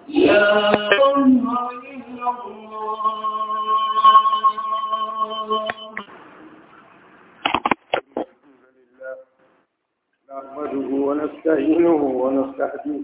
لا إله إلا الله نحمده ونستعينه ونستهديه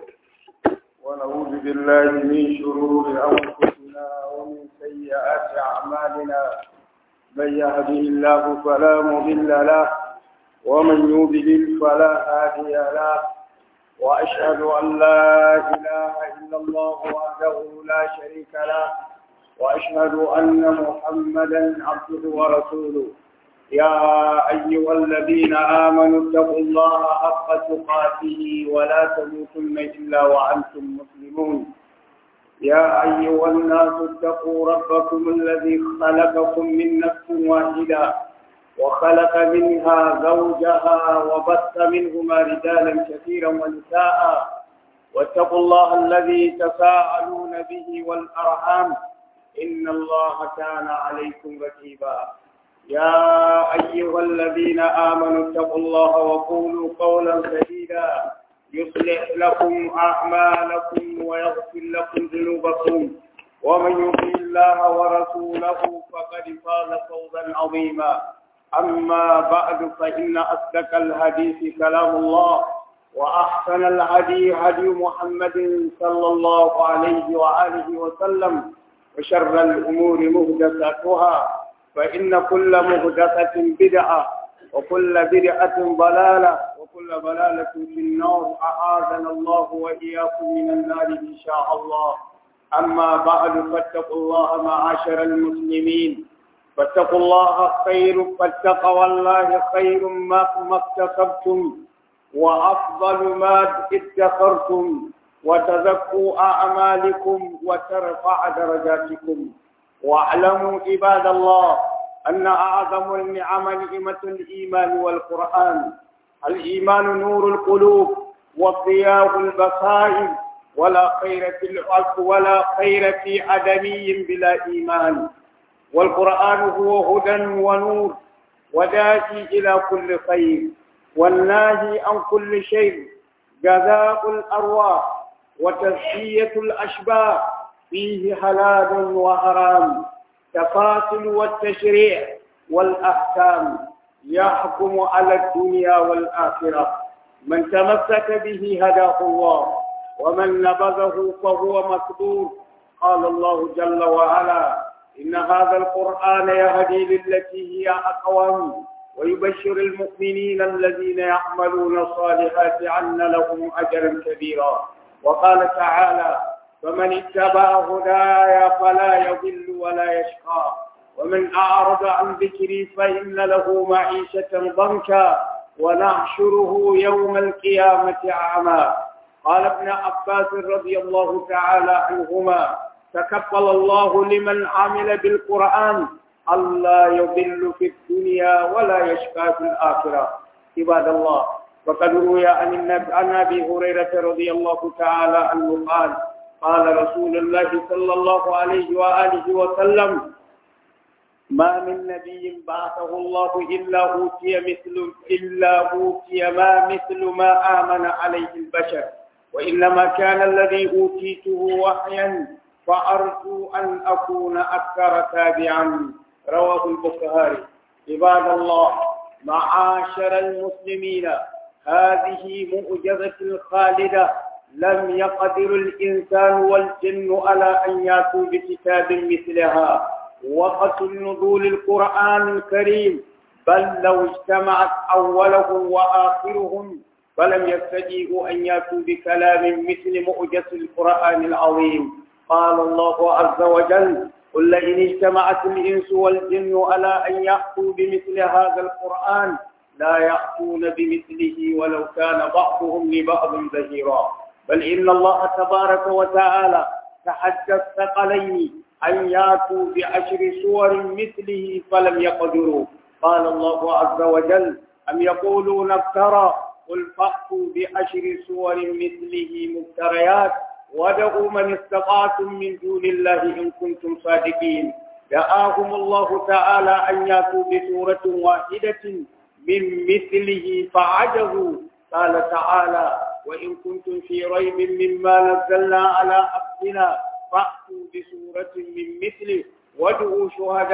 ونعوذ بالله من شرور أنفسنا ومن سيئات أعمالنا من يهده الله فلا مضل له ومن يضلل فلا هادي له وأشهد أن لا إله إلا الله وحده لا شريك له وأشهد أن محمدا عبده ورسوله يا أيها الذين آمنوا اتقوا الله حق تقاته ولا تموتن إلا وأنتم مسلمون يا أيها الناس اتقوا ربكم الذي خلقكم من نفس واحدة وخلق منها زوجها وبث منهما رجالا كثيرا ونساء واتقوا الله الذي تساءلون به والأرحام إن الله كان عليكم رقيبا يا أيها الذين آمنوا اتقوا الله وقولوا قولا سديدا يصلح لكم أعمالكم ويغفر لكم ذنوبكم ومن يطع الله ورسوله فقد فاز فوزا عظيما أما بعد فإن أصدق الحديث كلام الله وأحسن الهدي هدي محمد صلى الله عليه وآله وسلم وشر الأمور مهدساتها فإن كل مهدسة بدعة وكل بدعة ضلالة وكل ضلالة في النار أعاذنا الله وإياكم من النار إن شاء الله أما بعد فاتقوا الله معاشر المسلمين فاتقوا الله خير فاتقوا الله خير ما ما اكتسبتم وأفضل ما ادخرتم وتزكوا أعمالكم وترفع درجاتكم واعلموا عباد الله أن أعظم النعم نعمة الإيمان والقرآن الإيمان نور القلوب وضياء البصائر ولا خير في العصر ولا خير في عدمي بلا إيمان والقرآن هو هدى ونور وداعي إلى كل خير والناهي عن كل شيء جزاء الأرواح وتزكية الأشباه فيه حلال وحرام تفاصل والتشريع والأحكام يحكم على الدنيا والآخرة من تمسك به هداه الله ومن نبذه فهو مكدور قال الله جل وعلا إن هذا القرآن يهدي للتي هي أقوم ويبشر المؤمنين الذين يعملون الصالحات أن لهم أجرا كبيرا وقال تعالى فمن اتبع هداي فلا يضل ولا يشقى ومن أعرض عن ذكري فإن له معيشة ضنكا ونحشره يوم القيامة أعمى قال ابن عباس رضي الله تعالى عنهما تكفل الله لمن عمل بالقرآن ألا يضل في الدنيا ولا يشقى في الآخرة عباد الله وقد روي عن النبي عن أبي هريرة رضي الله تعالى عنه قال قال رسول الله صلى الله عليه وآله وسلم ما من نبي بعثه الله إلا أوتي مثل إلا أوتي ما مثل ما آمن عليه البشر وإنما كان الذي أوتيته وحيا فأرجو أن أكون أكثر تابعا رواه البخاري عباد الله معاشر المسلمين هذه مؤجزة الخالدة لم يقدر الإنسان والجن على أن يأتوا بكتاب مثلها وقت نزول القرآن الكريم بل لو اجتمعت أولهم وآخرهم فلم يستطيعوا أن يأتوا بكلام مثل مؤجز القرآن العظيم قال الله عز وجل قل لئن اجتمعت الإنس والجن على أن يأتوا بمثل هذا القرآن لا يأتون بمثله ولو كان بعضهم لبعض ظهيرا بل إن الله تبارك وتعالى تحدى الثقلين أن ياتوا بعشر سور مثله فلم يقدروا قال الله عز وجل أم يقولون افترى قل فأتوا بعشر سور مثله مفتريات ودعوا من استطعتم من دون الله إن كنتم صادقين دعاهم الله تعالى أن ياتوا بسورة واحدة من مثله فعجزوا قال تعالى وإن كنتم في ريب مما نزلنا على عبدنا فأتوا بسورة من مثله وادعوا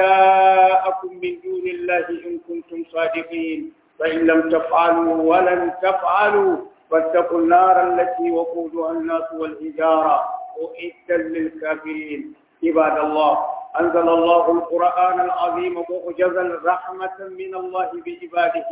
شهداءكم من دون الله إن كنتم صادقين فإن لم تفعلوا ولن تفعلوا فاتقوا النار التي وقودها الناس والحجارة أعدا للكافرين عباد الله أنزل الله القرآن العظيم معجزا رحمة من الله بعباده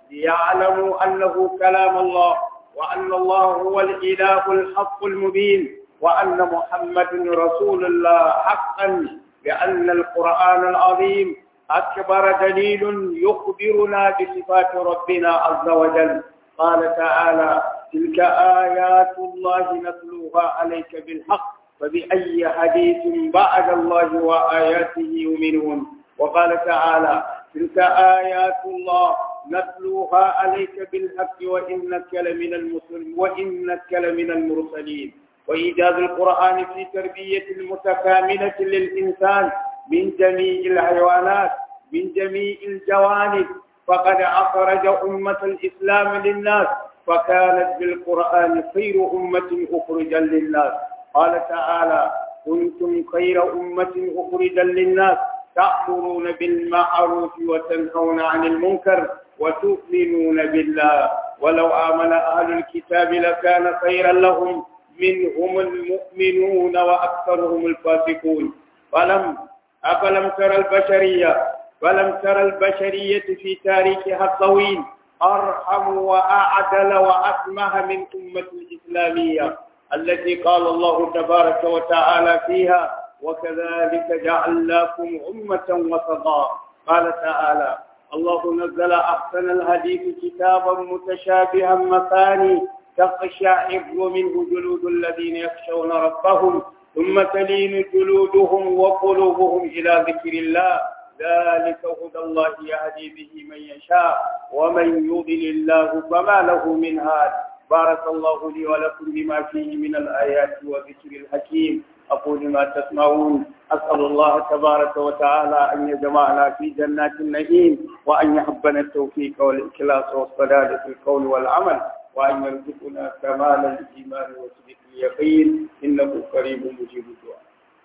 ليعلموا أنه كلام الله وأن الله هو الإله الحق المبين وأن محمد رسول الله حقا لأن القرآن العظيم أكبر دليل يخبرنا بصفات ربنا عز وجل قال تعالى تلك آيات الله نتلوها عليك بالحق فبأي حديث بعد الله وآياته يؤمنون وقال تعالى تلك آيات الله نتلوها عليك بالحق وإنك لمن المسلم وإنك لمن المرسلين وإيجاز القرآن في تربية المتكاملة للإنسان من جميع الحيوانات من جميع الجوانب فقد أخرج أمة الإسلام للناس فكانت بالقرآن خير أمة أخرجا للناس قال تعالى كنتم خير أمة أخرجا للناس تأمرون بالمعروف وتنهون عن المنكر وتؤمنون بالله ولو آمن أهل الكتاب لكان خيرا لهم منهم المؤمنون وأكثرهم الفاسقون فلم أفلم ترى البشرية فلم ترى البشرية في تاريخها الطويل أرحم وأعدل وأسمح من أمة الإسلامية التي قال الله تبارك وتعالى فيها وكذلك جعلناكم أمة وسطا قال تعالى الله نزل أحسن الحديث كتابا متشابها مثاني تقشعر منه جلود الذين يخشون ربهم ثم تلين جلودهم وقلوبهم إلى ذكر الله ذلك هدى الله يهدي به من يشاء ومن يضل الله فما له من هاد بارك الله لي ولكم بما فيه من الآيات والذكر الحكيم أقول ما تسمعون أسأل الله تبارك وتعالى أن يجمعنا في جنات النعيم وأن يحبنا التوفيق والإخلاص والصلاة في القول والعمل وأن يرزقنا كمال الإيمان وصدق اليقين إنه قريب مجيب الدعاء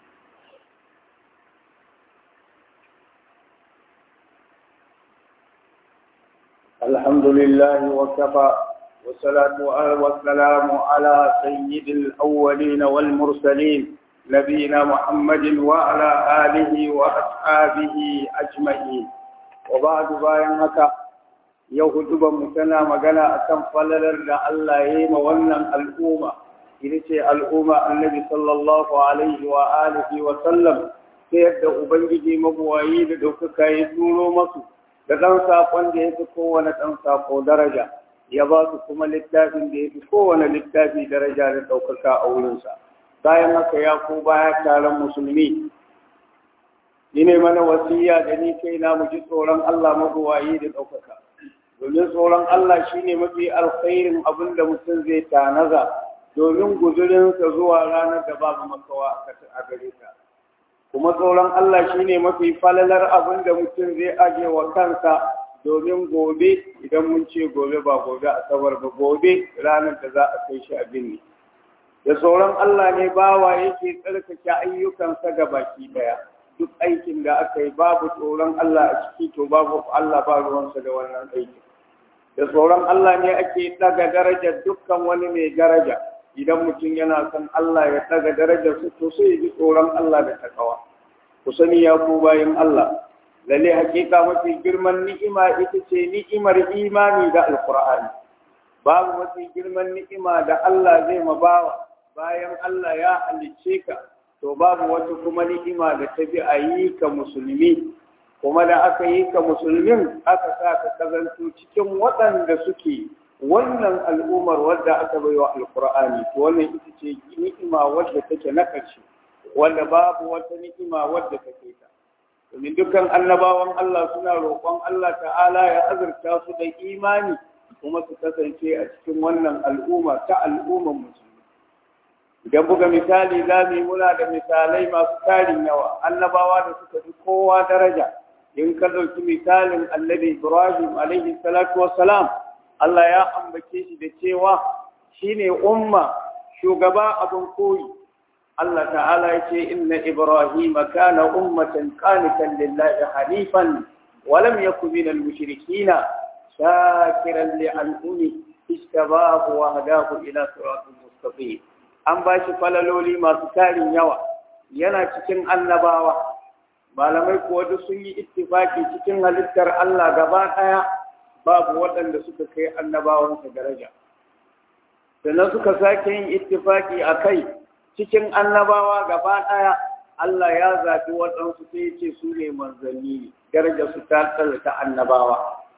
الحمد لله وكفى والصلاة والسلام على سيد الأولين والمرسلين نبينا محمد وعلى آله وأصحابه أجمعين وبعد bayan haka yau huduban tana magana akan falalar da Allah ya yi ma wannan al'umma ita ce al'umma annabi sallallahu alaihi wa alihi wa sallam ta yadda ubangiji mabuwayi da ɗaukaka ya turo masu da ɗan saƙon da ya fi kowane ɗan saƙo daraja ya ba su kuma littafin da ya fi kowane littafi daraja da ɗaukaka a wurinsa bayan haka ya ko baya taron musulmi ni ne mana wasiya da ni kai na mu ji tsoron Allah mabuwayi da ɗaukaka domin tsoron Allah shine mafi alkhairin abin da mutum zai tanaza domin guzurinsa zuwa ranar da babu makawa a gare ka kuma tsoron Allah shine mafi falalar abin da mutum zai aje wa kansa domin gobe idan mun ce gobe ba gobe asabar ba gobe ranar da za a kai shi abin ne da tsoron Allah ne bawa yake tsarkake ayyukansa ga baki daya duk aikin da aka yi babu tsoron Allah a ciki to babu Allah ba ruwansa da wannan aikin da tsoron Allah ne ake daga darajar dukkan wani mai daraja idan mutum yana son Allah ya daga darajar su to sai ji tsoron Allah da takawa ku sani ya ku bayin Allah lalle hakika mafi girman ni'ima ita ce ni'imar imani da alqur'ani babu mafi girman ni'ima da Allah zai mabawa bayan Allah ya halicce ka to babu wata kuma ni'ima da ta bi a yi ka musulmi kuma da aka yi ka musulmin aka sa ka kazanto cikin waɗanda suke wannan al'ummar wadda aka bai wa alkur'ani to wannan ita ce ni'ima wadda take na ƙarshe wanda babu wata ni'ima wadda take ta domin dukkan annabawan Allah suna roƙon Allah ta'ala ya azurta su da imani kuma su kasance a cikin wannan al'umma ta al'ummar musulmi idan buga misali za mu yi muna da misalai masu tarin yawa annabawa da suka fi kowa daraja in ka ɗauki misalin annabi ibrahim alaihi salatu wassalam Allah ya ambace shi da cewa shine umma shugaba abin koyi Allah ta'ala ya ce inna Ibrahim kana ummatan qanitan lillahi hanifan wa lam yakun minal mushrikeen shakiran li an'umi istabahu wa hadahu ila siratin mustaqim an ba shi falaloli masu tarin yawa yana cikin annabawa malamai kuwa duk sun yi ittifaki cikin halittar Allah gaba ɗaya babu waɗanda suka kai annabawansa daraja sannan suka sake yin ittifaki a kai cikin annabawa gaba ɗaya Allah ya zaɓi waɗansu sai ce su ne manzanni daraja su ta ta annabawa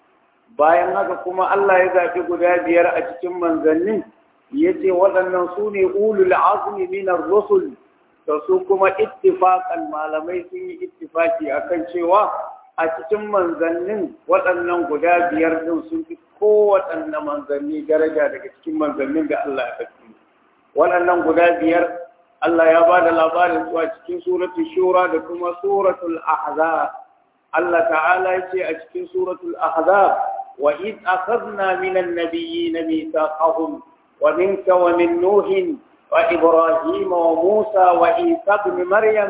bayan haka kuma Allah ya zaɓi guda biyar a cikin manzannin ya ce waɗannan su ne ulul azmi minar rusul da su kuma ittifaqan malamai sun yi ittifaki akan cewa a cikin manzannin waɗannan guda biyar din sun fi kowaɗanne manzanni daraja daga cikin manzannin da Allah ya faɗi waɗannan guda biyar Allah ya ba da labarin su a cikin suratul shura da kuma suratul ahzab Allah ta'ala ya ce a cikin suratul ahzab wa id akhadna minan nabiyyin mithaqahum wa minka wa min nuhin وإبراهيم وموسى وعيسى بن مريم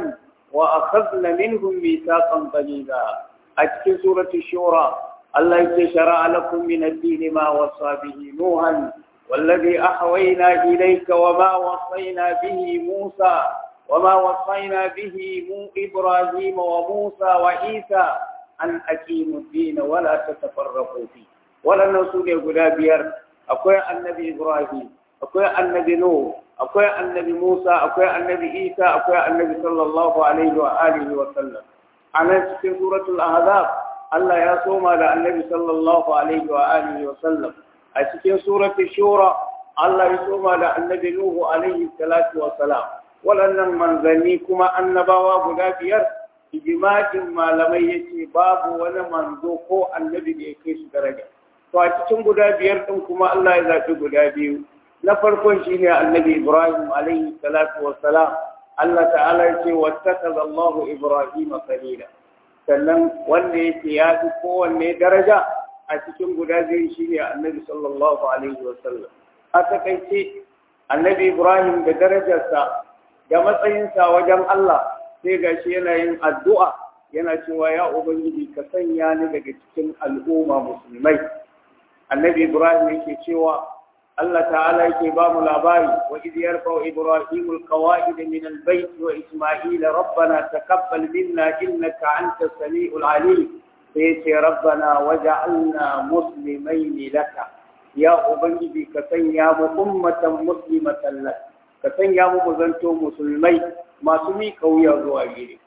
وأخذنا منهم ميثاقا غليظا أتكي سورة الشورى الله شرع لكم من الدين ما وصى به نوحا والذي أحوينا إليك وما وصينا به موسى وما وصينا به إبراهيم وموسى وعيسى أن أقيموا الدين ولا تتفرقوا فيه ولا نسول يقول أقول النبي إبراهيم أقول النبي نوح akwai annabi Musa akwai annabi Isa akwai annabi sallallahu alaihi wa alihi wa sallam anan cikin suratul ahzab Allah ya soma da annabi sallallahu alaihi wa alihi wa sallam a cikin suratul shura Allah ya soma da annabi Nuhu alaihi salatu wa salam waɗannan manzanni kuma annabawa guda biyar ijma'in malamai yace babu wani manzo ko annabi da ya kai su daraja to a cikin guda biyar din kuma Allah ya zaɓi guda biyu na farkon shi ne annabi ibrahim alaihi salatu wassalam Allah ta'ala ya ce wattakaza Allahu ibrahim khalila sannan wanda yake ya fi kowanne daraja a cikin guda biyu shi ne annabi sallallahu alaihi wasallam a takaice annabi ibrahim da darajarsa da matsayinsa wajen Allah sai gashi yana yin addu'a yana cewa ya ubangiji ka sanya ni daga cikin al'umma musulmai annabi ibrahim yake cewa Allah ta'ala yake ba mu labari wa idh yarfa'u ibrahimu alqawa'id min albayt wa isma'il rabbana taqabbal minna innaka antas samiul alim sai ce rabbana waj'alna muslimain laka ya ubangiji ka sanya mu ummatan muslimatan lak ka sanya mu mu zanto musulmai masu mi kauya zuwa gare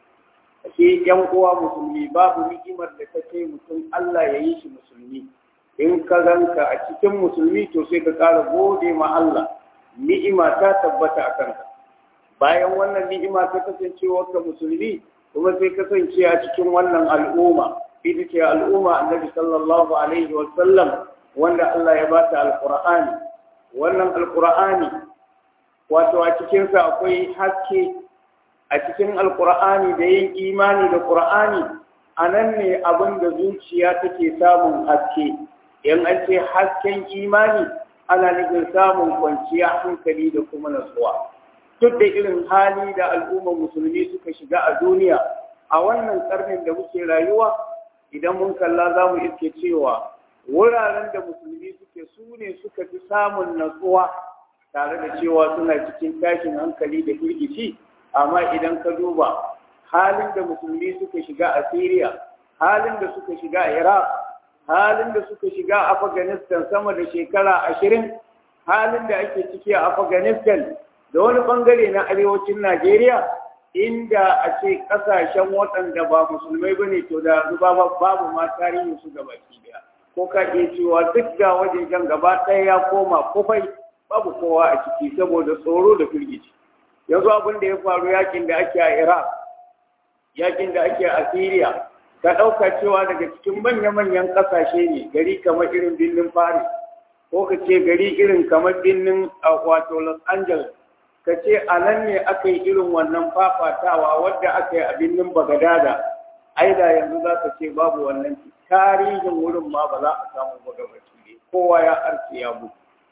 shi yan uwa musulmi babu ni'imar da ta kai mutum Allah ya yi shi musulmi in ka ganka a cikin musulmi to sai ka ƙara gode ma Allah ni'ima ta tabbata a kanka bayan wannan ni'ima ta kasancewa ka musulmi kuma sai kasance a cikin wannan al'umma ita ce al'umma annabi sallallahu alaihi wa sallam wanda Allah ya bata alqur'ani wannan alqur'ani wato a cikin sa akwai haske a cikin alqur'ani da yin imani da qur'ani anan ne abin da zuciya take samun haske in an ce hasken imani ana nufin samun kwanciya hankali da kuma natsuwa duk da irin hali da al'ummar musulmi suka shiga a duniya a wannan karnin da muke rayuwa idan mun kalla za mu iske cewa wuraren da musulmi suke su ne suka fi samun natsuwa tare da cewa suna cikin tashin hankali da firgici amma idan ka duba halin da musulmi suka shiga a syria halin da suka shiga a iraq halin da suka shiga a Afghanistan sama da shekara ashirin halin da ake ciki a Afghanistan da wani bangare na arewacin Najeriya inda a ce kasashen waɗanda ba musulmai ba ne to da babu ma tarihin su gaba daya ko ka iya cewa duk da wajejen gaba ɗaya ya koma kufai babu kowa a ciki saboda tsoro da firgici yanzu abin da ya faru yakin da ake a Iraq yakin da ake a Syria ka ɗauka cewa daga cikin manya-manyan ƙasashe ne gari kamar irin birnin Paris ko ka ce gari irin kamar birnin wato Los Angeles ka ce a nan ne aka yi irin wannan fafatawa wadda aka yi a birnin Bagadada ai da yanzu za ka ce babu wannan tarihin wurin ma ba za a samu ba gabaki ne kowa ya arce ya mutu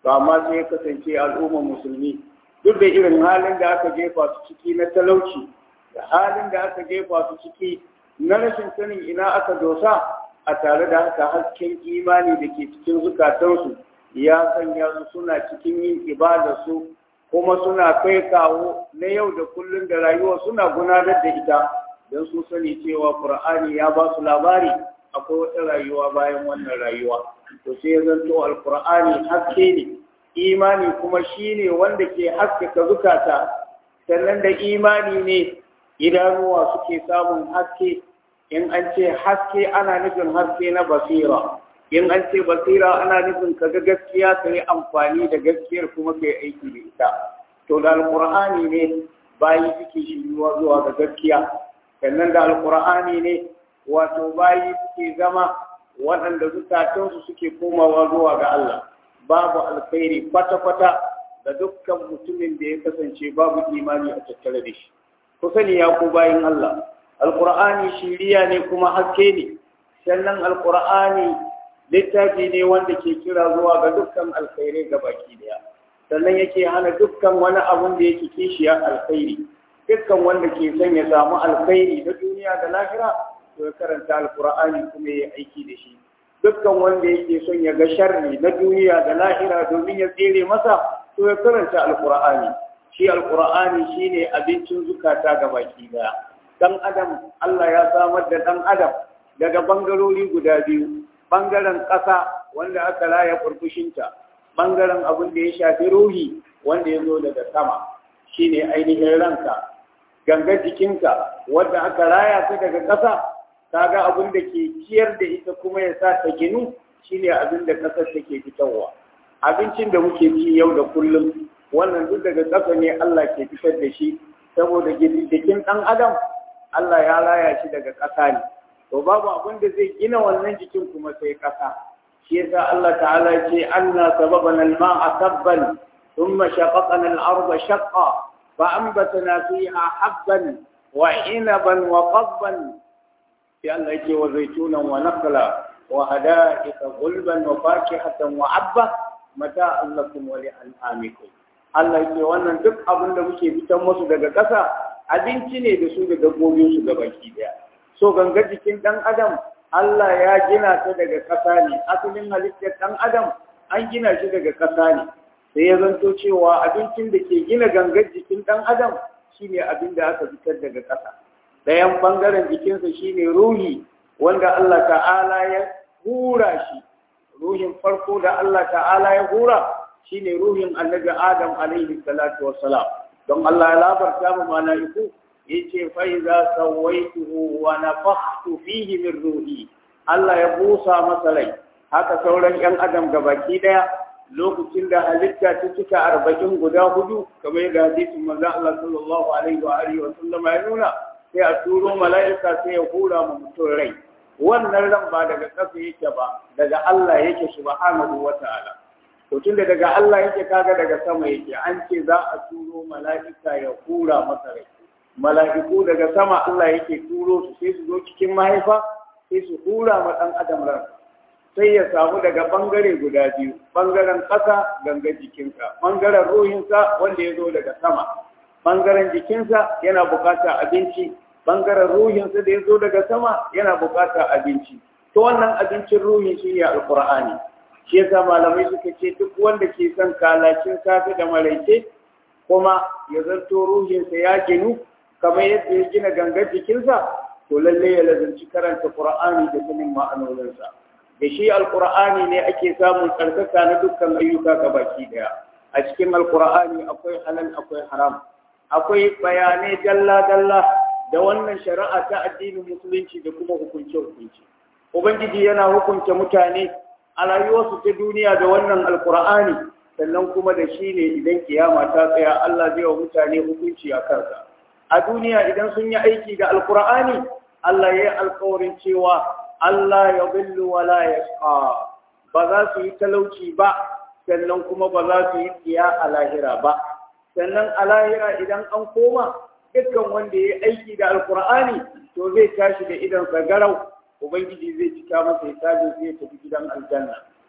to amma sai ya kasance al'ummar musulmi duk da irin halin da aka jefa su ciki na talauci da halin da aka jefa su ciki na rashin sanin ina aka dosa a tare da haka hasken imani da ke cikin zukatansu ya sanya su suna cikin yin ibada su kuma suna kai kawo na yau da kullum da rayuwa suna gudanar da ita don su sani cewa qur'ani ya ba su labari akwai wata rayuwa bayan wannan rayuwa to sai ya zanto alqur'ani haske ne imani kuma shine wanda ke haskaka zukata sannan da imani ne idanuwa suke samun haske in an ce haske ana nufin haske na basira in an ce basira ana nufin ka ga gaskiya ka yi amfani da gaskiyar kuma ka yi aiki da ita to da alkur'ani ne bayi suke shiryuwa zuwa ga gaskiya sannan da alkur'ani ne wato bayi suke zama waɗanda zukatansu suke komawa zuwa ga Allah babu alkhairi kwata-kwata da dukkan mutumin da ya kasance babu imani a tattare da shi ku sani ya ku bayin Allah alkur'ani shiriya ne kuma haske ne sannan alkur'ani littafi ne wanda ke kira zuwa ga dukkan alkhairai ga baki daya sannan yake hana dukkan wani abun da yake kishiya alkhairi dukkan wanda ke son ya samu alkhairi na duniya da lahira to ya karanta alkur'ani kuma ya aiki da shi dukkan wanda yake son ya ga sharri na duniya da lahira domin ya tsere masa to ya karanta alkur'ani shi alkur'ani shine abincin zukata ga baki daya dan adam Allah ya samar da dan adam daga bangarori guda biyu bangaren ƙasa wanda aka raya furfushinta bangaren abin da ya shafi ruhi wanda ya zo daga sama shine ainihin ranka gangar jikinka wanda aka raya ta daga ƙasa kaga abin da ke ciyar da ita kuma ya sa ta ginu shine abin da ƙasar take fitarwa abincin da muke ci yau da kullum wannan duk daga ƙasa ne Allah ke fitar da shi saboda jikin ɗan adam Allah ya raya shi daga ƙasa ne to babu abin da zai gina wannan jikin kuma sai ƙasa shi yasa Allah ta'ala ya ce anna sababana al-ma'a sabban thumma shaqaqna al-arda shaqqa fa anbatna fiha habban wa inaban wa qabban sai Allah ya ce wa zaytunan wa nakhla wa hada'iqa gulban wa fakihatan wa abba mata'an lakum wa li'an'amikum Allah ya ce wannan duk abin da muke fitan musu daga ƙasa abinci ne da su da dabbobin su gabaki daya so ganga jikin ɗan adam Allah ya gina ta daga ƙasa ne asalin halittar ɗan adam an gina shi daga ƙasa ne sai ya zanto cewa abincin da ke gina gangar jikin ɗan adam shine abin da aka fitar daga ƙasa ɗayan ɓangaren jikinsa shine ruhi wanda Allah ta'ala ya hura shi ruhin farko da Allah ta'ala ya hura shine ruhin annabi Adam alaihi salatu wassalam don Allah ya labarta mu mala'iku yace fa iza sawaituhu wa nafakhtu fihi min ruhi Allah ya busa masa rai haka sauran yan adam gabaki daya lokacin da halitta ta cika arba'in guda hudu kamar yadda hadisin manzon Allah sallallahu alaihi wa alihi wa sallam ya nuna sai a turo mala'ika sai ya hura mu mutum rai wannan ran ba daga ƙasa yake ba daga Allah yake subhanahu wa ta'ala to tunda daga Allah yake kaga daga sama yake an ce za a turo mala'ika ya hura masa rai mala'iku daga sama Allah yake turo su sai su zo cikin mahaifa sai su hura ma ɗan adam ran sai ya samu daga ɓangare guda biyu ɓangaren ƙasa ganga jikinsa ɓangaren ruhinsa wanda ya zo daga sama ɓangaren jikinsa yana buƙatar abinci ɓangaren ruhinsa da ya zo daga sama yana buƙatar abinci to wannan abincin ruhin shi ne alƙur'ani shi yasa malamai suka ce duk wanda ke son kalacin safe da maraice kuma ya zanto ruhinsa ya ginu kamar yadda ya gina gangar jikinsa to lalle ya lazanci karanta qur'ani da sanin ma'anoninsa da shi alqur'ani ne ake samun tsarkaka na dukkan ayyuka ga baki daya a cikin alqur'ani akwai halal akwai haram akwai bayanai dalla dalla da wannan shari'a ta addinin musulunci da kuma hukunce hukunci ubangiji yana hukunta mutane a rayuwarsu ta duniya da wannan alqur'ani sannan kuma da shi ne idan kiyama ta tsaya Allah zai wa mutane hukunci a kansa a duniya idan sun yi aiki da alkur'ani Allah ya yi alkawarin cewa Allah ya billu wa la yashqa ba za su yi talauci ba sannan kuma ba za su yi tsiya a lahira ba sannan a lahira idan an koma dukkan wanda ya yi aiki da alkur'ani to zai tashi da idan garau ubangiji zai cika masa hisabin zai tafi gidan aljanna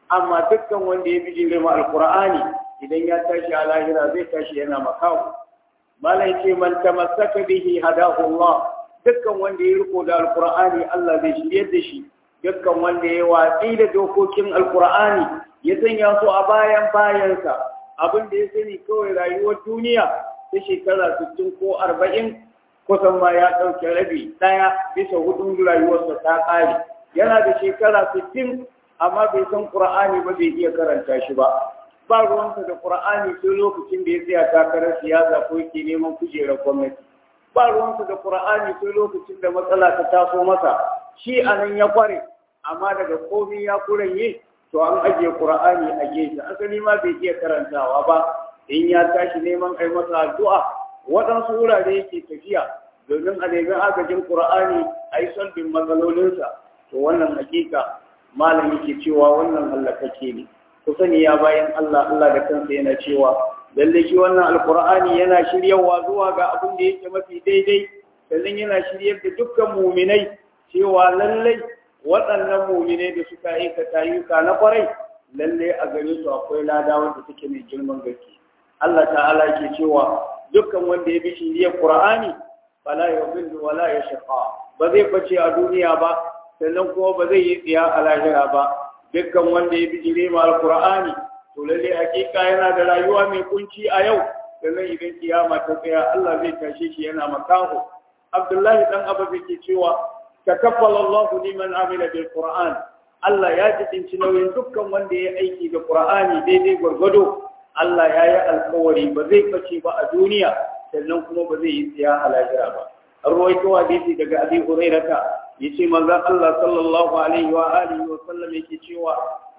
amma dukkan wanda ya bijire ma alqur'ani idan ya tashi a lahira zai tashi yana makawo malai ce man tamassaka bihi hadahu Allah dukkan wanda ya riko da alqur'ani Allah zai shiryar da shi dukkan wanda ya watsi da dokokin alqur'ani ya sanya su a bayan bayansa abin da ya sani kawai rayuwar duniya ta shekara 60 ko 40 kusan ma ya ɗauke rabi ɗaya bisa hudun rayuwarsa ta ƙare yana da shekara 60 amma bai san Qur'ani ba bai iya karanta shi ba ba ruwansa da Qur'ani sai lokacin da ya tsaya takarar siyasa ko yake neman kujerar gwamnati ba ruwansa da Qur'ani sai lokacin da matsala ta taso masa shi anan ya kware amma daga komai ya kuranye to an ajiye Qur'ani a gefe asali ma bai iya karantawa ba in ya tashi neman ai masa addu'a waɗansu wurare yake tafiya domin a nemi agajin Qur'ani a yi solbin matsalolinsa to wannan hakika malam yake cewa wannan hallakake ne ku sani ya bayan Allah Allah da kansa yana cewa lalle shi wannan alqur'ani yana shiryawa zuwa ga abin da yake mafi daidai sannan yana shiryar da dukkan muminai cewa lalle waɗannan muminai da suka aikata ayyuka na kwarai lalle a gare su akwai lada wanda take mai girman gaske Allah ta'ala yake cewa dukkan wanda ya bi shiryar qur'ani fala yudillu wala yashqa ba zai bace a duniya ba sannan kuma ba zai yi tsiya a lahira ba dukkan wanda ya bi jire ma alqur'ani to lalle hakika yana da rayuwa mai kunci a yau sannan idan kiyama ta tsaya Allah zai tashe shi yana makaho Abdullahi dan Abu yake cewa takaffala Allah liman amila bil Qur'an Allah ya jibinci nauyin dukkan wanda ya aiki da Qur'ani daidai gwargwado Allah ya yi alkawari ba zai bace ba a duniya sannan kuma ba zai yi tsiya a lahira ba an rawaito hadisi daga Abi Hurairah yace manzon Allah sallallahu alaihi wa alihi wa sallam yake cewa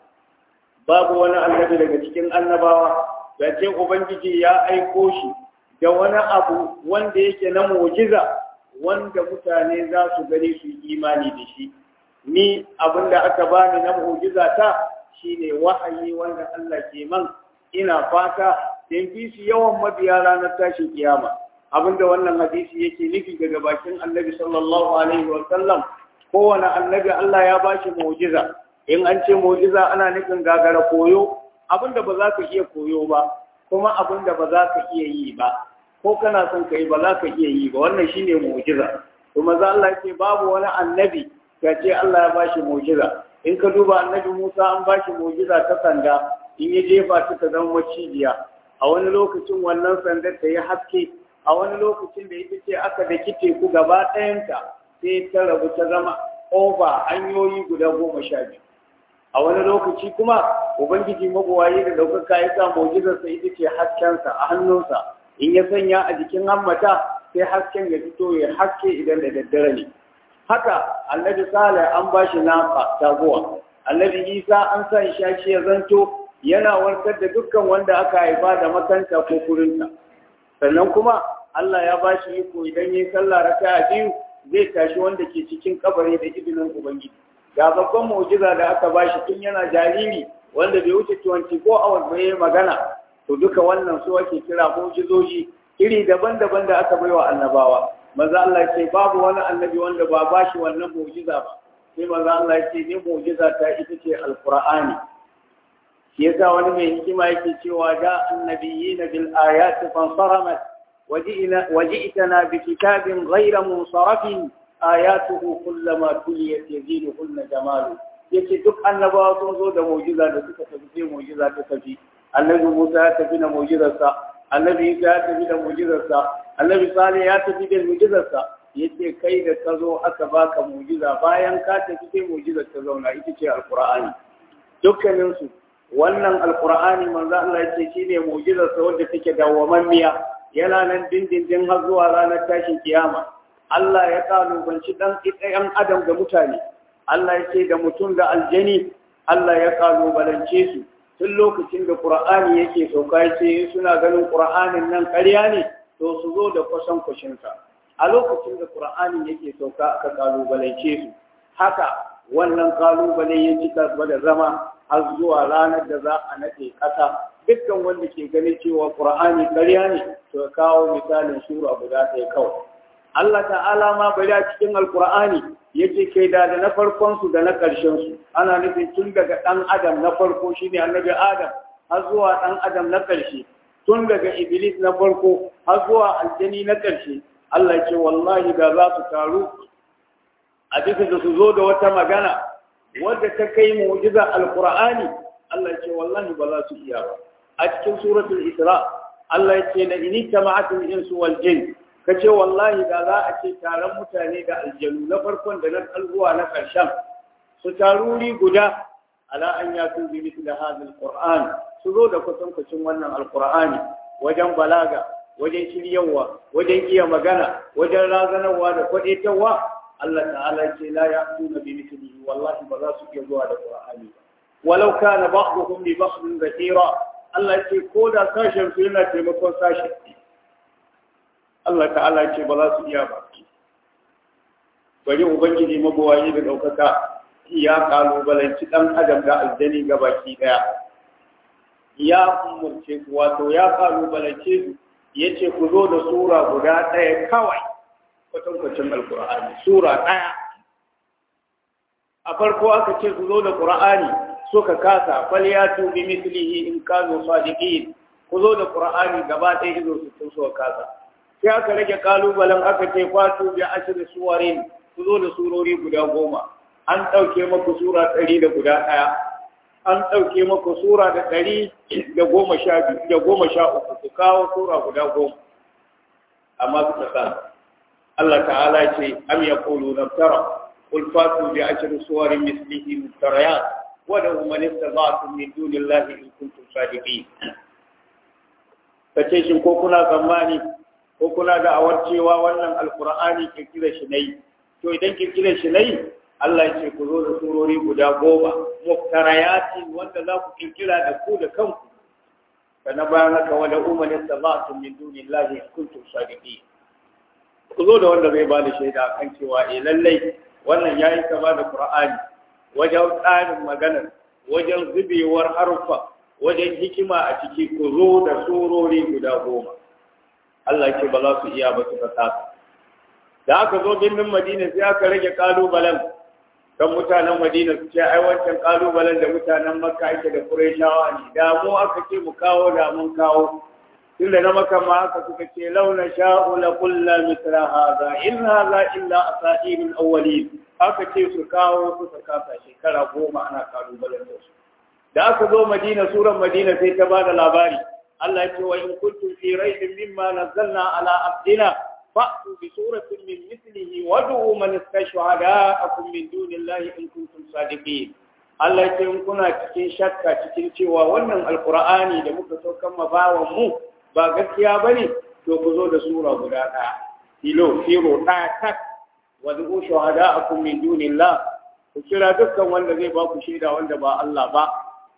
babu wani annabi daga cikin annabawa da ce ubangiji ya aiko shi da wani abu wanda yake na mu'jiza wanda mutane za su gani su yi imani da shi ni abinda aka bani na mu'jiza ta shine wahayi wanda Allah ke man ina fata in fi su yawan mabiya ranar tashin kiyama abinda wannan hadisi yake nufi daga bakin annabi sallallahu alaihi wa sallam kowane annabi Allah ya bashi mu'jiza in an ce mu'jiza ana nufin gagara koyo abinda ba za ka iya koyo ba kuma abinda ba za ka iya yi ba ko kana son ka yi ba za ka iya yi ba wannan shine mu'jiza to maza Allah ce babu wani annabi ka ce Allah ya bashi mu'jiza in ka duba annabi Musa an bashi mu'jiza ta sanda in ya jefa ta ta zama macijiya a wani lokacin wannan sandar ta yi haske a wani lokacin da ita ce aka daki teku gaba ɗayanta sai ta rabu ta zama over hanyoyi guda goma sha biyu a wani lokaci kuma ubangiji magowaye da ɗaukaka ya sa mu'jizarsa ita ce haskensa a hannunsa in ya sanya a jikin hammata sai hasken ya fito ya haske idan da daddare ne haka annabi salih an ba shi nafa taguwa annabi isa an sa shi ya zanto yana warkar da dukkan wanda aka haifa da makanta ko kurinta sannan kuma Allah ya ba shi iko idan yi sallah raka'a biyu zai tashi wanda ke cikin kabari da izinin ubangiji ga babban mu'jiza da aka ba shi tun yana jariri wanda bai wuce 24 hours ba yayi magana to duka wannan su ake kira mu'jizoji iri daban-daban da aka baiwa annabawa maza Allah ce babu wani annabi wanda ba ba shi wannan mu'jiza ba sai maza Allah ce ni mu'jiza ta ita ce alqur'ani shi yasa wani mai hikima yake cewa da annabiyina bil ayati fansaramat وجئنا وجئتنا بكتاب غير منصرف آياته كلما تليت يزيدهن جماله yace duk annabawa sun zo da mu'jiza da suka tafi sai mu'jiza ta tafi annabi Musa ya tafi da mu'jizarsa annabi Isa ya tafi da mu'jizarsa annabi Salih ya tafi da mu'jizarsa yace kai da ka zo aka baka mu'jiza bayan ka tafi sai mu'jizar ta zauna ita ce alqur'ani dukkanin su wannan alqur'ani manzo Allah yace shine mu'jizarsa wanda take dawwamammiya yana nan dindindin har zuwa ranar tashin kiyama Allah ya kalubanci dan ɗayan adam da mutane Allah ya ce da mutum da aljani Allah ya kalubalance su tun lokacin da Qur'ani yake sauka ya ce suna ganin Qur'anin nan ƙarya ne to su zo da kwasan kwashinsa a lokacin da Qur'anin yake sauka aka kalubalance su haka wannan kalubale ya ci da zama har zuwa ranar da za a nade ƙasa dukkan wanda ke ganin cewa Qur'ani ƙarya ne to kawo misalin sura guda ɗaya kawai Allah ta'ala ma bari a cikin alkur'ani yace kai da da na farkon su da na ƙarshen su ana nufin tun daga ɗan adam na farko shine annabi adam har zuwa ɗan adam na ƙarshe tun daga iblis na farko har zuwa aljani na ƙarshe Allah ya ce wallahi da za su taru a bisa da su zo da wata magana wadda ta kai mu'jiza alqur'ani Allah ya ce wallahi ba za su iya ba a cikin suratul isra Allah ya ce la in tama'atul insu wal jin kace wallahi da za a ce taron mutane da aljanu na farkon da na kalbuwa na karshen su taruri guda ala an yatu bi mithli hadha alquran su zo da kwatankwacin wannan alqur'ani wajen balaga wajen shiryawa wajen iya magana wajen razanarwa da kwadetawa Allah ta'ala ce la ya'tuna bi mithlihi wallahi ba za su iya zuwa da qur'ani ba walau kana ba'dhum li ba'dhin zahira Allah ce ko da sashen su yana taimakon sashen Allah ta'ala ce ba za su iya ba bari ubangiji mabawayi da ɗaukaka ya kalubalanci ɗan adam da aljani ga baki ɗaya ya umurce su wato ya kalubalance su ya ce ku zo da sura guda ɗaya kawai kwatankwacin alkur'ani sura ɗaya a farko aka ce ku zo da ƙur'ani suka kasa falyatu bi mislihi in kanu sadiqin ku zo da qur'ani gaba ɗaya izo su sun suka kasa sai aka rage kalubalen aka ce fatu bi ashri suwarin ku zo da surori guda goma an ɗauke maku sura ɗari da guda ɗaya an ɗauke maku sura da ɗari da goma sha biyu da goma sha uku ku kawo sura guda goma amma suka kasa Allah ta'ala ce am yaqulu naftara qul fatu bi ashri suwarin mislihi muftariyat wadda man istata'tum min dunillahi in kuntum sadiqin kace shin ko kuna tsammani ko kuna da awar cewa wannan alqur'ani kirkira shi nayi to idan kirkira shi nayi Allah ya ce ku zo da surori guda goma muftarayati wanda za ku kirkira da ku da kanku kana bayan haka wala umman istata'tum min dunillahi in kuntum sadiqin ku zo da wanda zai ba da shaida kan cewa eh lallai wannan yayi kama da qur'ani wajen tsarin maganar wajen zubewar harfa wajen hikima a ciki ku zo da surori guda goma Allah ce ba za su iya ba su fasa da aka zo birnin Madina sai aka rage kalubalen kan mutanen Madina su ce ai wancan kalubalen da mutanen Makka ake da Qurayshawa ne da mu aka ce mu kawo da mun kawo tunda na Makka ma aka suka ce launa sha'u la kullu mithla hadha in hadha illa asatirul awwalin aka ce su kawo suka kasa shekara goma ana kalubalen da su da aka zo madina suran madina sai ta bada labari Allah ya ce wa in kuntum fi raibin mimma nazzalna ala abdina fa'tu bi suratin min mithlihi wad'u man istashhada'akum min dunillahi in kuntum sadiqin Allah ya ce in kuna cikin shakka cikin cewa wannan alqur'ani da muka saukan mabawan mu ba gaskiya bane to ku zo da sura guda ɗaya filo firo ɗaya tak wad'u shuhada'akum min dunillah ku kira dukkan wanda zai ba ku shaida wanda ba Allah ba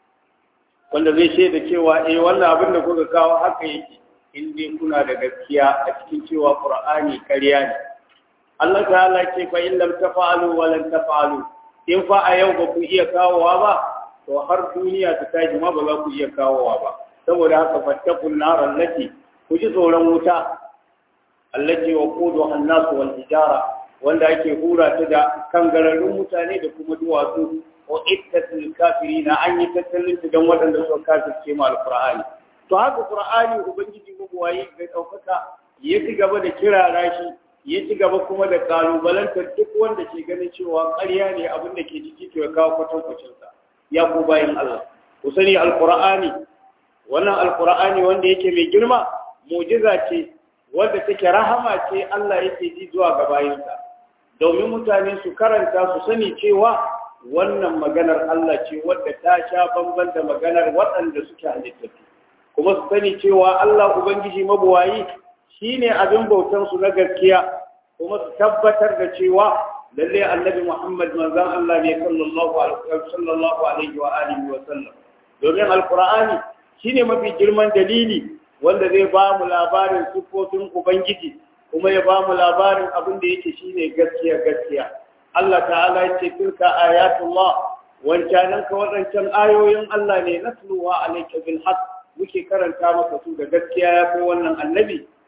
wanda zai shaida cewa eh wannan abin da kuka kawo haka yake in dai kuna da gaskiya a cikin cewa Qur'ani ƙarya ne Allah ta'ala ce fa in lam tafa'alu wa lan tafa'alu in fa a yau ba ku iya kawowa ba to har duniya ta tashi ma ba za ku iya kawowa ba saboda haka fattakun nar allati ku ji tsoron wuta allati waquduha an-nas wal hijara wanda ake hura ta da kangararrun mutane da kuma duwatsu wa ittatul kafirina an yi tattalin ta don waɗanda suka kafirce mu alqur'ani to haka qur'ani ubangiji mabuwayi ga ɗaukaka ya ci gaba da kirara shi ya ci gaba kuma da kalubalantar duk wanda ke ganin cewa ƙarya ne abin da ke ciki to ya kawo kwatankwacin sa ya ku bayin Allah ku sani alqur'ani wannan alqur'ani wanda yake mai girma mu'jiza ce wanda take rahama ce Allah yake ji zuwa ga bayinsa domin mutane su karanta su sani cewa wannan maganar Allah ce wadda ta sha bamban da maganar waɗanda suke halittattu kuma su sani cewa Allah Ubangiji mabuwayi shine abin bautan su na gaskiya kuma su tabbatar da cewa lalle annabi Muhammad manzon Allah ne sallallahu alaihi sallallahu alaihi wa alihi wa sallam domin alqur'ani shine mafi girman dalili wanda zai ba mu labarin sifofin Ubangiji kuma ya ba mu labarin abin da yake shine gaskiya gaskiya Allah ta'ala ya ce tilka ayatullah wancanan ka wadancan ayoyin Allah ne natluwa alayka bil haqq muke karanta maka su da gaskiya ya kai wannan annabi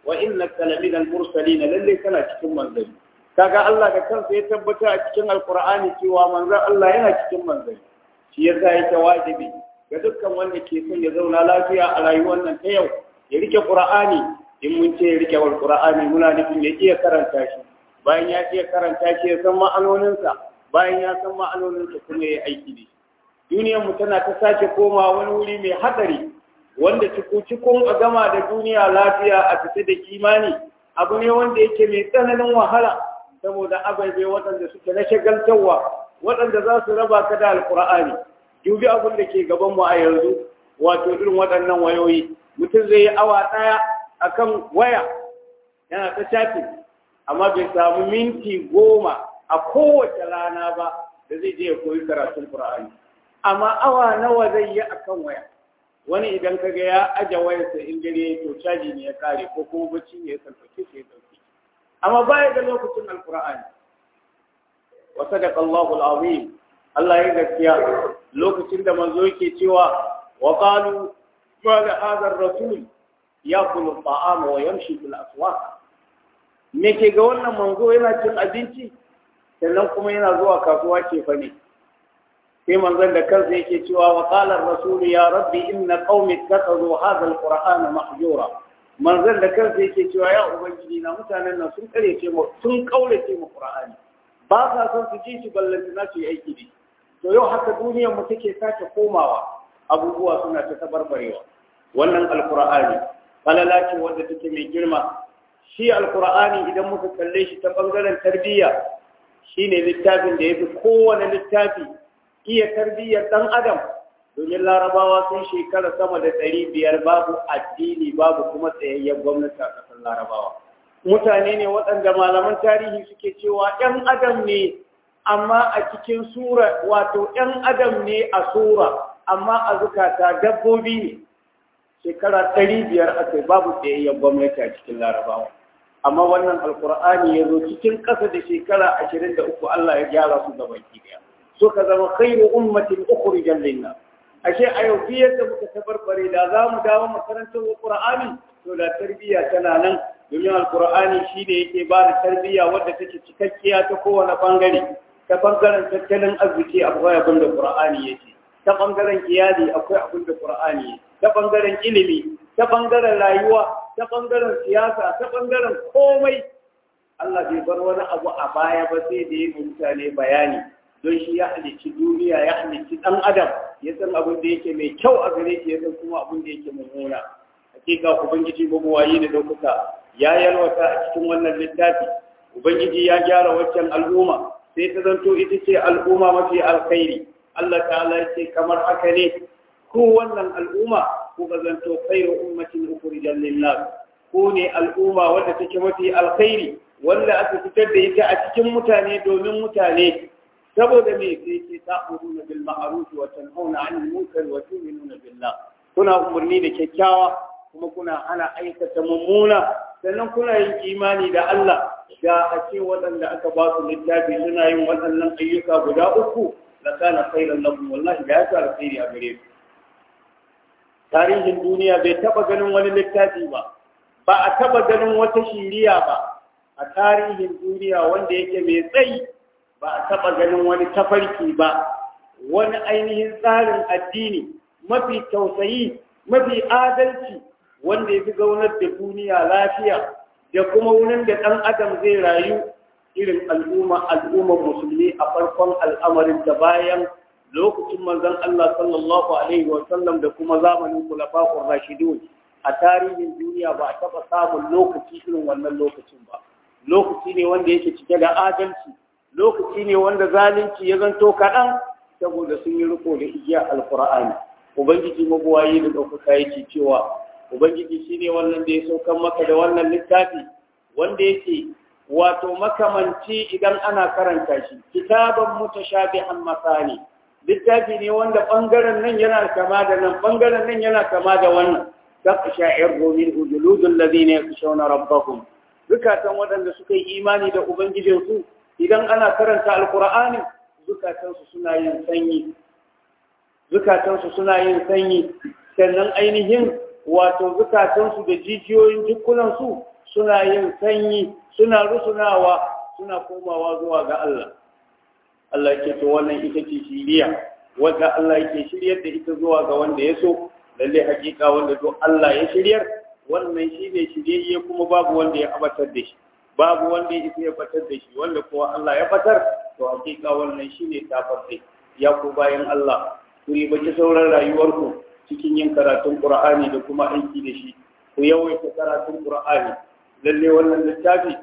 wa innaka laminal mursalin lalle kana cikin manzanni kaga Allah da kansa ya tabbata a cikin alqur'ani cewa manzon Allah yana cikin manzanni shi yasa yake wajibi ga dukkan wanda ke son ya zauna lafiya a rayuwar nan ta yau ya rike qur'ani in mun ce ya rike wal qur'ani muna nufin ya iya karanta shi bayan ya iya karanta shi ya san ma'anoninsa bayan ya san ma'anoninsa kuma ya aiki da shi duniyar mu tana ta sake koma wani wuri mai hadari wanda cikun a gama da duniya lafiya a fita da kimani abu ne wanda yake mai tsananin wahala saboda ababe waɗanda suke na shagaltarwa waɗanda za su raba ka da alkur'ani dubi abin da ke gaban mu a yanzu wato irin waɗannan wayoyi mutum zai yi awa ɗaya akan waya yana ta chatting amma bai samu minti goma a kowace rana ba da zai je ya koyi karatun qur'ani amma awa nawa zai yi akan waya wani idan ka ga ya aje wayarsa in dare to caji ne ya kare ko kuma bacci ne ya sauke shi ya sauke amma baya da lokacin alqur'ani wa sadaqa Allahu al-azim Allah ya gaskiya lokacin da manzo yake cewa wa qalu ma la hadha ar-rasul yaqulu at-ta'ama wa yamshi fil aswaq me ke ga wannan manzo yana cin abinci sannan kuma yana zuwa kasuwa ce fa ne sai manzon da kansa yake cewa wa qala ar-rasul ya rabbi inna qaumi ittakhadhu hadha al-qur'ana mahjura manzon da kansa yake cewa ya ubangiji na mutanen nan sun karece mu sun kaulace mu qur'ani ba sa son su ji shi ballanta na su yi aiki da to yau haka duniyar mu take sake komawa abubuwa suna ta tabarbarewa wannan alqur'ani falala ce wanda take mai girma shi alqur'ani idan muka kalle shi ta bangaren tarbiyya shine littafin da yafi kowane littafi iya tarbiyyar ɗan adam domin larabawa sun shekara sama da ɗari biyar babu addini babu kuma tsayayyen gwamnati a ƙasar larabawa mutane ne waɗanda malaman tarihi suke cewa ‘yan adam ne amma a cikin sura wato ‘yan adam ne a sura amma a zukata dabbobi ne shekara ɗari biyar aka babu tsayayyen gwamnati a cikin larabawa amma wannan alkur'ani ya zo cikin ƙasa da shekara ashirin da uku allah ya gyara su gabaki ɗaya suka zama khairu ummatin ukhrijan linnas ashe a yau fi yadda muka tabarbare da za mu dawo makarantar qur'ani to da tarbiyya tana nan domin alqur'ani shi ne yake ba da tarbiyya wadda take cikakkiya ta kowane bangare ta bangaren tattalin arziki akwai abin da qur'ani yake ta bangaren iyali akwai abin da qur'ani yake ta bangaren ilimi ta bangaren rayuwa ta bangaren siyasa ta bangaren komai Allah bai bar wani abu a baya ba sai da ya mutane bayani don shi ya halicci duniya ya halicci ɗan adam ya san abin da yake mai kyau a gare shi ya san kuma abin da yake mummuna hakika ubangiji mabuwayi da ɗaukaka ya yalwata a cikin wannan littafi ubangiji ya gyara waccan al'umma sai ta zanto ita ce al'umma mafi alkhairi Allah ta'ala ya ce kamar haka ne ko wannan al'umma ko ka zanto khairu ummatin ukhrijal lin-nas ko ne al'umma wadda take mafi alkhairi wanda aka fitar da ita a cikin mutane domin mutane saboda me sai ce ta'muruna bil ma'ruf wa tanhauna 'anil munkar wa tu'minuna billah kuna umarni da kyakkyawa kuma kuna hana aikata mummuna sannan kuna yin imani da Allah da a ce waɗanda aka ba su littafi suna yin waɗannan ayyuka guda uku la kana khairan lahum wallahi da ya sa alkhairi a gare su tarihin duniya bai taba ganin wani littafi ba ba a taba ganin wata shiriya ba a tarihin duniya wanda yake mai tsayi ba a taɓa ganin wani tafarki ba wani ainihin tsarin addini mafi tausayi mafi adalci wanda ya fi zaunar da duniya lafiya da kuma wurin da ɗan adam zai rayu irin al'umma al'ummar musulmi a farkon al'amarin da bayan lokacin manzon Allah sallallahu alaihi wa sallam da kuma zamanin kulafa'ur rashidun a tarihin duniya ba a taɓa samun lokaci irin wannan lokacin ba lokaci ne wanda yake cike da adalci lokaci ne wanda zalunci ya zanto kaɗan saboda sun yi riko da igiya alkur'ani ubangiji mabuwayi da ɗaukaka yake cewa ubangiji shine wannan da ya saukan maka da wannan littafi wanda yake wato makamanci idan ana karanta shi kitaban mutashabihan masani littafi ne wanda bangaren nan yana kama da nan bangaren nan yana kama da wannan taqsha'ir min ujuludul ladina yakhshawna rabbahum zukatan waɗanda suka yi imani da ubangijinsu idan ana karanta alkur'ani zukatansu suna yin sanyi zukatansu suna yin sanyi sannan ainihin wato zukatansu da jijiyoyin jikunansu suna yin sanyi suna rusunawa suna komawa zuwa ga Allah Allah ke to wannan ita ce shiriya wanda Allah yake shiryar da ita zuwa ga wanda ya so lalle hakika wanda to Allah ya shiryar wannan shine shiryayye kuma babu wanda ya abatar da shi babu wanda ya isa ya batar da shi wanda kuwa Allah ya batar to hakika wannan shine tafarde ya ku bayan Allah ku yi baki sauran rayuwarku cikin yin karatun Qur'ani da kuma aiki da shi ku yawaita karatun Qur'ani lalle wannan littafi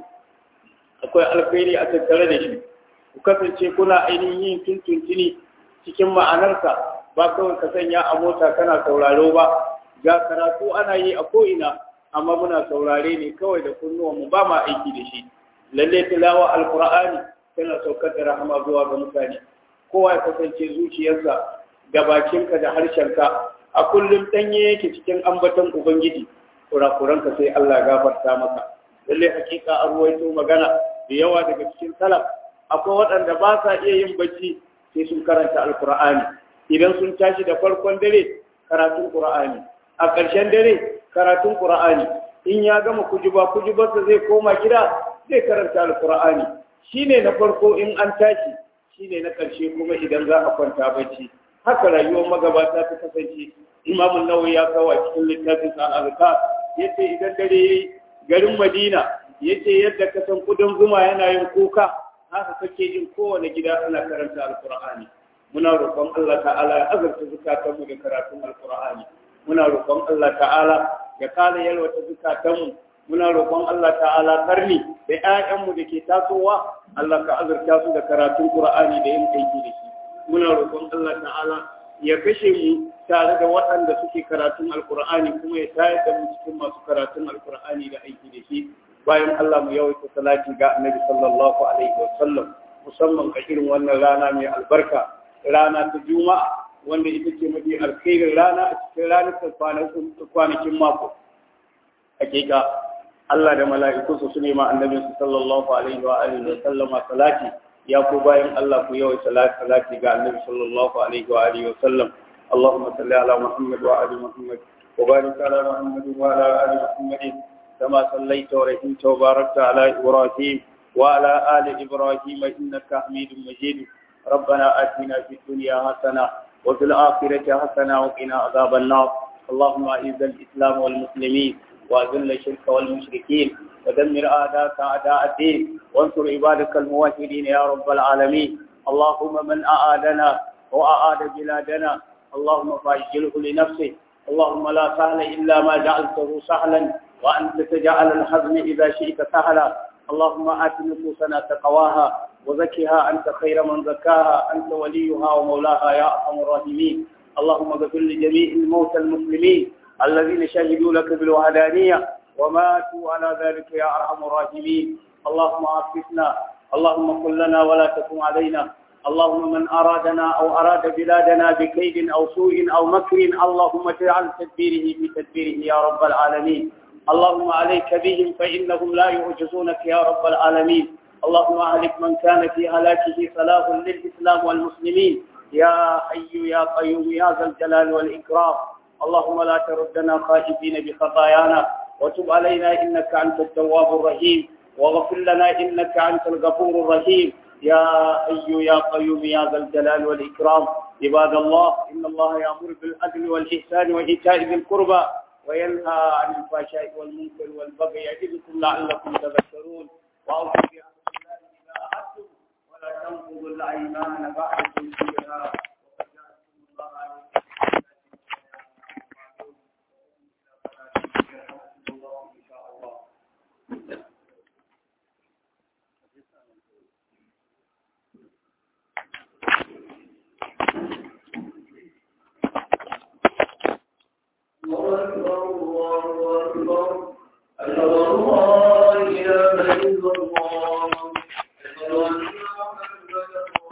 akwai alkhairi a tattare da shi ku kasance kuna ainihin yin tuntuntuni cikin ma'anarsa ba kawai ka sanya a mota kana sauraro ba ga karatu ana yi a ko'ina amma muna saurare ne kawai da kunnuwanmu ba ma aiki da shi lalle tilawa alkur'ani tana saukar da rahama zuwa ga mutane kowa ya kasance zuciyarsa da bakinka da harshenka a kullum ɗanye yake cikin ambaton ubangiji kurakuranka sai Allah gafarta maka lalle hakika an ruwaito magana da yawa daga cikin salaf akwai waɗanda ba sa iya yin bacci sai sun karanta alkur'ani idan sun tashi da farkon dare karatun qur'ani a ƙarshen dare karatun qur'ani in ya gama kujuba kujubarsa zai koma gida zai karanta alkur'ani shine na farko in an tashi shine na ƙarshe kuma idan za a kwanta bacci haka rayuwar magabata ta kasance imamun nawawi ya kawo a cikin littafin sa azkar yace idan dare yayi garin madina yace yadda ka san kudin zuma yana yin kuka haka kake jin kowane gida ana karanta alkur'ani muna roƙon Allah ta'ala ya azurta zukatanmu da karatun alkur'ani muna roƙon Allah ta'ala ya kare yalwata zukatanmu muna roƙon Allah ta'ala karni da ƴaƴanmu da ke tasowa Allah ka azurta su da karatun qur'ani da yin aiki da shi muna roƙon Allah ta'ala ya kashe mu tare da waɗanda suke karatun alkur'ani kuma ya tayar da mu cikin masu karatun alkur'ani da aiki da shi bayan Allah mu yawaita salati ga annabi sallallahu alaihi wa sallam musamman ga irin wannan rana mai albarka rana ta juma'a wanda ita ce mafi alkhairin rana a cikin ranar kwanakin mako hakika Allah da mala'ikunsa su nema annabin su sallallahu alaihi wa alihi wa sallama salati ya ku bayan Allah ku yawaita salati ga annabi sallallahu alaihi wa alihi wa sallam اللهم صل على محمد وعلى محمد وبارك على محمد وعلى ال محمد كما صليت ورحمت وباركت على إبراهيم وعلى آل إبراهيم إنك حميد مجيد ربنا آتنا في الدنيا حسنة وفي الآخرة حسنة وقنا عذاب النار اللهم أعز الإسلام والمسلمين وأذل الشرك والمشركين ودمر أعداءك أعداء الدين وانصر عبادك الموحدين يا رب العالمين اللهم من أعادنا وأعاد بلادنا اللهم فاجله لنفسه اللهم لا سهل إلا ما جعلته سهلا وأنت تجعل الحزن إذا شئت سهلا اللهم آت نفوسنا تقواها وزكها أنت خير من زكاها أنت وليها ومولاها يا أرحم الراحمين اللهم اغفر لجميع الموتى المسلمين الذين شهدوا لك بالوحدانية وماتوا على ذلك يا أرحم الراحمين اللهم عافنا اللهم قل لنا ولا تكن علينا اللهم من أرادنا أو أراد بلادنا بكيد أو سوء أو مكر اللهم اجعل تدبيره في تدبيره يا رب العالمين اللهم عليك بهم فإنهم لا يعجزونك يا رب العالمين اللهم أهلك من كان في هلاكه صلاح للإسلام والمسلمين يا حي يا قيوم يا ذا الجلال والإكرام اللهم لا تردنا خائفين بخطايانا وتب علينا إنك أنت التواب الرحيم واغفر لنا إنك أنت الغفور الرحيم يا حي يا قيوم يا ذا الجلال والإكرام عباد الله إن الله يأمر بالعدل والإحسان وإيتاء ذي القربى وينهى عن الفحشاء والمنكر والبغي يعظكم لعلكم تذكرون وأوفوا بعهد الله إذا عهدتم ولا تنقضوا الأيمان بعد توكيدها وقد جعلتم الله عليكم الله إن شاء الله الله أكبر الله أكبر أشهد أن لا إله إلا الله